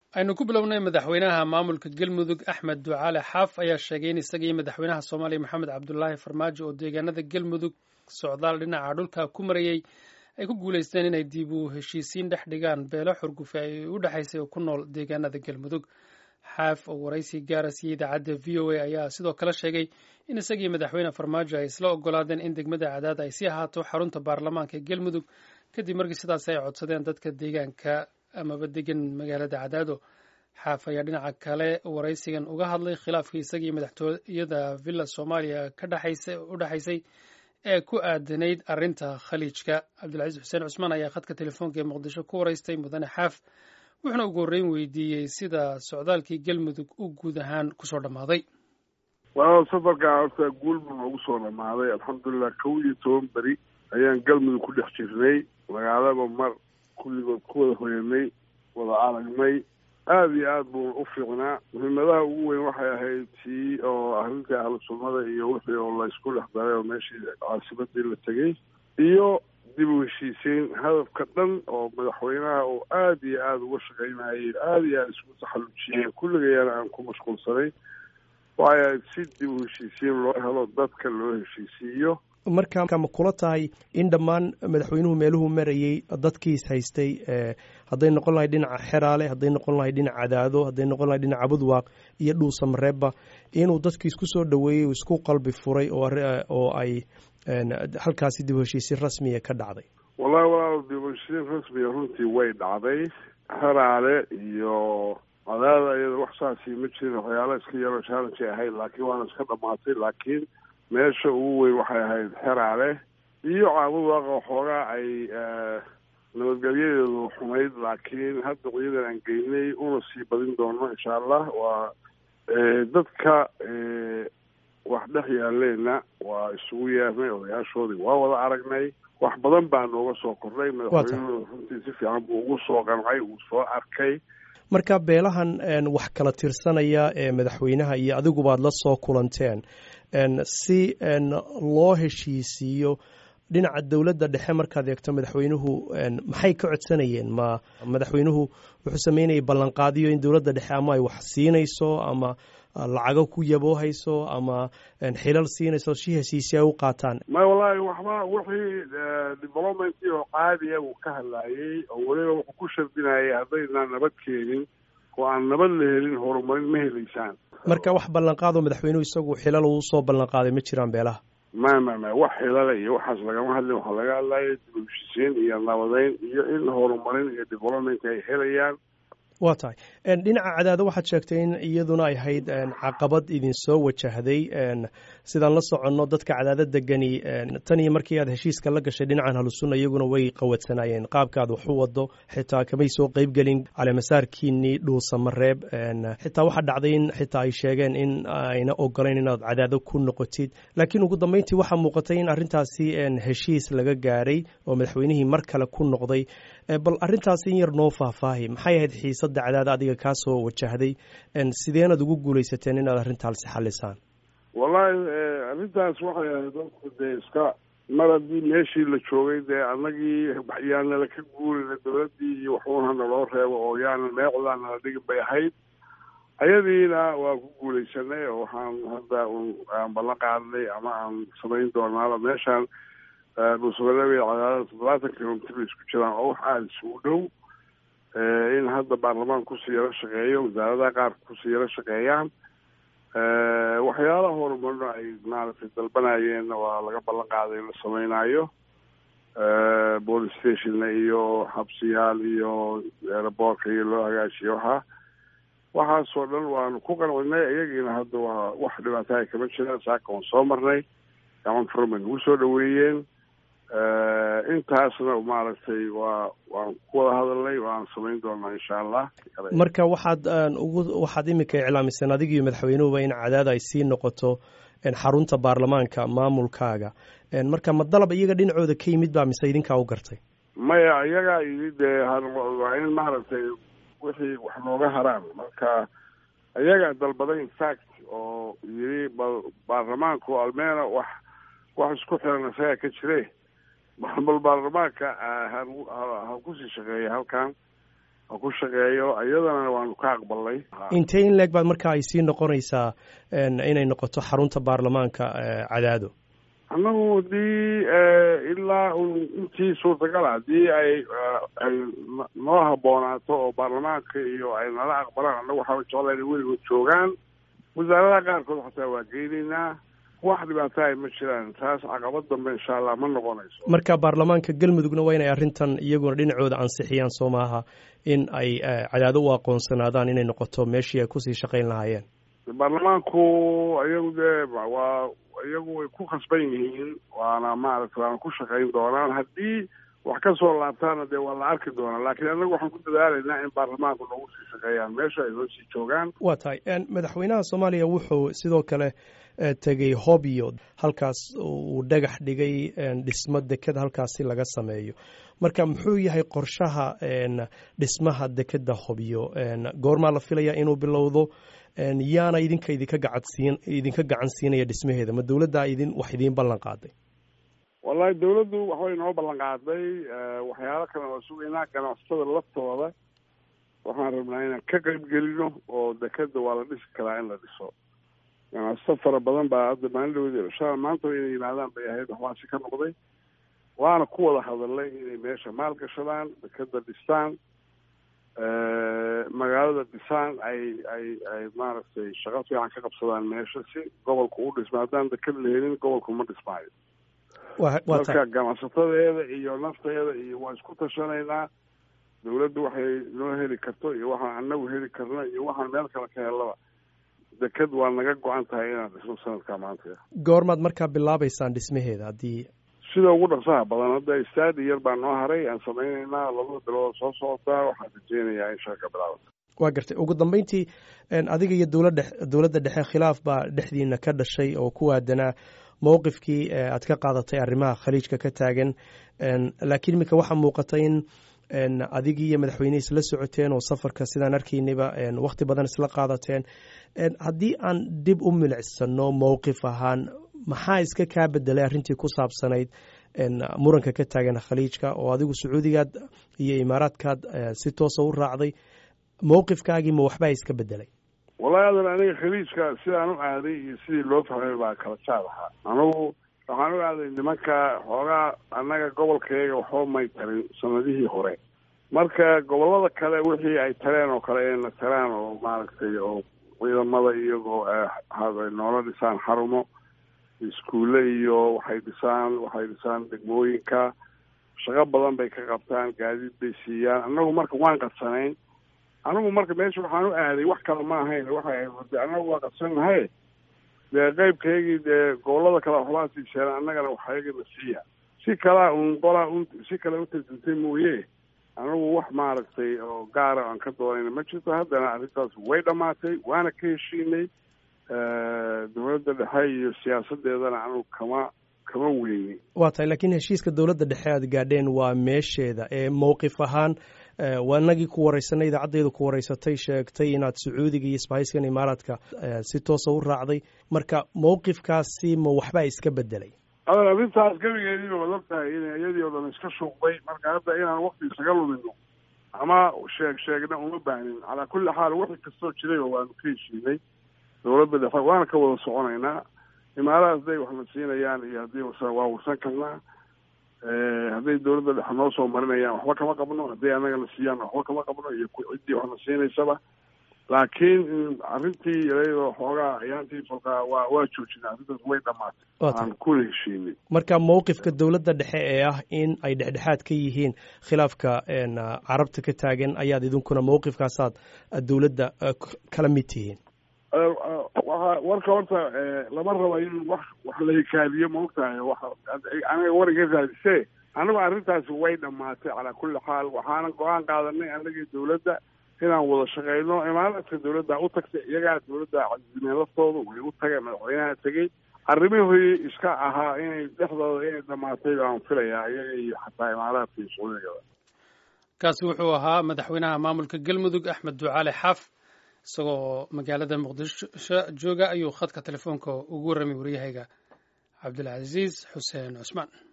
aynu ku bilownay madaxweynaha maamulka galmudug axmed ducaale xaaf ayaa sheegay in isaga iyo madaxweynaha soomaaliya maxamed cabdulaahi farmaajo oo deegaanada galmudug socdaal dhinaca dhulka ku marayey ay ku guulaysteen inay dib u heshiisiin dhex dhigaan beelo xurgufe ay u dhexaysay oo ku nool deegaanada galmudug xaaf oo waraysi gaara siiyey idaacadda v o a ayaa sidoo kale sheegay in isagii madaxweyne farmaajo ay isla ogolaadeen in degmada cadaad ay sii ahaato xarunta baarlamaanka ee galmudug kadib markii sidaas ay codsadeen dadka deegaanka amaba degan magaalada cadaado xaaf ayaa dhinaca kale waraysigan uga hadlay khilaafkii isagii madaxtooyada villa soomaaliya ka dhexaysa u dhexaysay ee ku aadanayd arrinta khaliijka cabdilcaziis xuseen cusmaan ayaa khadka telefoonka ee muqdisho ku waraystay mudane xaaf wuxuuna ugu horreyn weydiiyey sida socdaalkii galmudug u guud ahaan kusoo dhammaaday waa safarkaa horta guulba noogu soo dhammaaday alxamdulilah kow iyo toban beri ayaan galmudug ku dhex jirnay magaalaba mar kulligood ku wada hoyanay wada aragnay aada iyo aada buuna u fiicnaa muhiimadaha ugu weyn waxay ahayd tii oo arrintii ahlu sunnada iyo wixii oo laysku dhex daray oo meeshii caasimadii la tegey iyo dib u heshiisiin hadafka dhan oo madaxweynaha oo aada iyo aada uga shaqaynayay aada iyo aada isku taxallujiyeen kulligayana aan ku mashquulsanay waxay ahayd si dib u heshiisiin loo helo dadka loo heshiisiiyo marka ma kula tahay in dhammaan madaxweynuhu meeluhu marayey dadkiis haystay hadday noqon lahay dhinaca xeraale hadday noqon lahay dhinaca cadaado hadday noqon lahay dhinaca budwaaq iyo dhuusamareebba inuu dadkiis ku soo dhoweeyey isku qalbi furay oo ay halkaasi dib u heshiisiin rasmiya ka dhacday wallahi walaal dib u heshiisiin rasmiya runtii way dhacday xeraale iyo cadaada iyada wax saasi ma jirin waxyaala iska yaroo challenge ahayd laakiin waana iska dhamaatay laakiin meesha ugu weyn waxay ahayd xeraale iyo caabudwaaqa waxoogaa ay nabadgelyadeedu xumayd laakiin hadda ciidan aan geynay una sii badin doono insha allah waa dadka wax dhex yaaleenna waa isugu yeernay odayaashoodii waa wada aragnay wax badan baa nooga soo kordhay madaxweynuhu runtii si fiican buu ugu soo qancay uu soo arkay marka beelahan wax kala tirsanaya ee madaxweynaha iyo adigubaad la soo kulanteen si loo heshiisiiyo dhinaca dowladda dhexe markaad eegto madaxweynuhu maxay ka codsanayeen ma madaxweynuhu wuxuu sameynayay ballanqaadiyo in dowladda dhexe ama ay wax siinayso ama lacago ku yaboohayso ama xilal siinayso si heshiisi ay u qaataan may wallaahi waxba wixii developmentii oo caadiya uu ka hadlaayey oo weliba wuxuu ku shardinayay haddaynaan nabad keenin oo aan nabad la helin horumarin ma helaysaan marka wax ballanqaadoo madaxweynuhu isagu xilal uu soo ballanqaaday ma jiraan beelaha ma ma ma wax xilale iyo waxaas lagama hadlin waxaa laga hadlaya dib u heshiisiin iyo nabadeyn iyo in horumarin iyo development ay helayaan waa tahay dhinaca cadaado waxaad sheegtay in iyaduna ay ahayd caqabad idinsoo wajahday sidaan la soconno dadka cadaado degani tan iyo markii aad heshiiska la gashay dhinacan halusunna iyaguna way qawadsanaayeen qaabka aad wax u wado xitaa kamay soo qeybgelin caleemasaarkiinii dhuusamareeb xitaa waxaa dhacday in xitaa ay sheegeen in ayna ogolayn inaad cadaado ku noqotid laakiin ugu dambeyntii waxaa muuqatay in arrintaasi heshiis laga gaaray oo madaxweynihii mar kale ku noqday bal arrintaasi in yar noo faahfaahi maxay ahayd xiisadda cadaada adiga kaa soo wajahday sideenaad ugu guulaysateen inaad arrintaasi xalisaan wallahi arrintaas waxay ahayd dadku dee iska mar haddii meeshii la joogay dee annagii yaanala ka guurina dowladdii iyo waxuuna naloo reebo oo yaanan meecdaa nala dhigin bay ahayd ayadiina waa ku guulaysanay oo waxaan hadda aan ballan qaadnay ama aan samayn doonaaba meeshaan dhuusamareeb iyo cadaadada toddobaatan kilomitr bay isku jiraan oo wax aada isugu dhow in hadda baarlamaan kusii yaro shaqeeyo wasaaradaha qaar kusii yaro shaqeeyaan waxyaalaha horumarno ay maaragtay dalbanayeenna waa laga ballan qaaday in la sameynaayo police stationna iyo xabsiyaal iyo aeroboortka iyo loo hagaajiyo waxaa waxaasoo dhan waanu ku qancinay iyagiina hadda waa wax dhibaataha kama jiraan saaka waan soo marnay gacan furan bay nagu soo dhaweeyeen intaasna maaragtay waa waan ku wada hadalnay waan samayn doonaa insha allah marka waxaad ugu waxaad iminka iclaamiseen adigiiyo madaxweynuhuba in cadaada ay sii noqoto xarunta baarlamaanka maamulkaaga marka ma dalab iyaga dhinacooda ka yimid baa mise idinkaa u gartay maya iyagaa yimid dee waa in maaragtay wixii wax nooga haraan marka iyagaa dalbaday infact oo yiri bal baarlamaanku almeena wax wax isku xiran isagaa ka jire bal baarlamaanka ha kusii shaqeeya halkan ku shaqeeyo iyadana waanu ka aqbalnay intee in leeg baad marka ay sii noqonaysaa inay noqoto xarunta baarlamaanka cadaado annagu hadii ilaa intii suurtagala haddii ay ay noo habboonaato oo baarlamaanka iyo ay nala aqbalaan annagu waxaa jeclaa inay weligood joogaan wasaaradaha qaarkood xataa waa geynaynaa wax dhibaato ay ma jiraan taas caqabad dambe insha allah ma noqonayso marka baarlamaanka galmudugna waa inay arrintan iyaguna dhinacooda ansixiyaan soo maaha in ay cadaado u aqoonsanaadaan inay noqoto meeshii ay kusii shaqayn lahaayeen baarlamaanku iyagu dee waa iyagu way ku khasban yihiin waana maaragta waana ku shaqayn doonaan haddii wax ka soo laabtaana dee waa la arki doonaa laakiin annagu waxaan ku dadaalaynaa in baarlamaanku noogu sii shaqeeyaan meesha ay noo sii joogaan waa tahay madaxweynaha soomaaliya wuxuu sidoo kale tegey hobyo halkaas uu dhagax dhigay dhismo dekeda halkaasi laga sameeyo marka muxuu yahay qorshaha dhismaha dekeda hobyo goormaa la filaya inuu bilowdo yaana idinka idinka gacansiin idinka gacan siinaya dhismaheeda ma dowladdaa idin wax idiin ballan qaaday wallahi dawladdu waxbay noo ballan qaaday waxyaalo kale waa sugaynaa ganacsatada laftooda waxaan rabnaa inaan ka qayb gelino oo dekeda waa la dhisi karaa in la dhiso ganacsato fara badan baa hadda maalin sha maanta inay yimaadaan bay ahayd waxbaasi ka noqday waana ku wada hadalnay inay meesha maal gashadaan dekeda dhistaan magaalada dhisaan ay ay ay maaragtay shaqo fiican ka qabsadaan meesha si gobolku u dhisma haddaan deked la helin gobolku ma dhismaayo marka ganacsatadeeda iyo nafteeda iyo waa isku tashanaynaa dawladdu waxay noo heli karto iyo waxaan anagu heli karno iyo waxaan meel kale ka helaba deked waa naga go-an tahay inaan dhisno sanadka maanta goormaad markaa bilaabeysaan dhismaheeda haddii sida ugu dhaqsaha badan hadda stadi yar baa noo haray aan samaynaynaa labada bilood soo socotaa waxaan rajeynayaa in shaka bilaabata waa gartay ugu dambeyntii adiga iyo dowladda dowladda dhexe khilaaf baa dhexdiina ka dhashay oo ku aadanaa mowqifkii aad ka qaadatay arrimaha khaliijka ka taagan laakiin iminka waxaa muuqata in adigii iyo madaxweynihii isla socoteen oo safarka sidaan arkaynayba wakhti badan isla qaadateen haddii aan dib u milicsano mowqif ahaan maxaa iska kaa bedelay arrintii ku saabsanayd muranka ka taagan khaliijka oo adigu sacuudigaad iyo imaaraadkaad si toosa u raacday mowqifkaagii ma waxbaa iska bedelay wallahi adan aniga khaliijka sidaan u aaday iyo sidii loo fahmay baa kala jaad ahaa anugu waxaan u aaday nimanka xoogaa annaga gobolkayaga waxba may tarin sanadihii hore marka gobollada kale wixii ay tareen oo kale ayna taraan oo maaragtay oo ciidamada iyagoo noola dhisaan xarumo iskuulle iyo waxay dhisaan waxay dhisaan degmooyinka shaqo badan bay ka qabtaan gaadiid bay siiyaan annagu marka waan qadsanayn anigu marka meesha waxaan u aaday wax kale ma ahayn waxay ahayd annagu waa qadsannahay dee qeybkaygii dee gobollada kale waxbaa siiseen annagana waxayagana siiya si kalaa un qolaa un si kale u tarjintay mooye anigu wax maaragtay oo gaara aan ka doonayna ma jirto haddana arrintaas way dhammaatay waana ka heshiinay dowladda dhexe iyo siyaasadeedana anigu kama kama weyni waa tahay laakiin heshiiska dowladda dhexe aad gaadheen waa meesheeda ee mowqif ahaan waa inagii ku wareysanay idaacaddeedu ku wareysatay sheegtay inaad sacuudiga iyo isbahayskan imaaraadka si toosa u raacday marka mowqifkaasi ma waxbaa iska bedelay adan arrintaas gebigeediiba wad og tahay in iyadii oo dhan iska shuuqday marka hadda inaan wakti isaga lumino ama sheeg sheegna uma baahnin calaa kulli xaal wixii kastoo jirayba waanu ka heshiinay dowladda dhexe waana ka wada soconaynaa imaaraha hadday waxna siinayaan iyo haddii waa warsan karnaa hadday dowladda dhexe noo soo marinayaan waxba kama qabno hadday annagana siiyaan waxba kama qabno iyo ciddii waxna siinaysaba laakiin arrintii iyadoo xoogaa ayaantii falkaa waa waa joojinay arrintaas way dhamaatay aan kuna heshiinay marka mowqifka dowladda dhexe ee ah in ay dhexdhexaad ka yihiin khilaafka carabta ka taagan ayaad idinkuna mowqifkaasaad dowladda kala mid tihiin waa warka horta lama rabo in wax wax la hikaadiyo maogtahay wa aniga wariga raadise anigu arrintaasi way dhamaatay calaa kulli xaal waxaana go-aan qaadanay anagii dowladda inaan wada shaqeyno imaaraadka dowladda u tagtay iyagaa dowladda cazimeen laftooda way u tageen madaxweynaha tegey arrimihii iska ahaa inay dhexdooda inay dhamaatay baan filayaa iyaga iyo xataa imaaraadka iyo sacuudigaba kaasi wuxuu ahaa madaxweynaha maamulka galmudug axmed ducaale xaaf isagoo magaalada muqdisho jooga ayuu khadka telefoonka ugu warramay waryahayga cabdilcaziiz xuseen cusmaan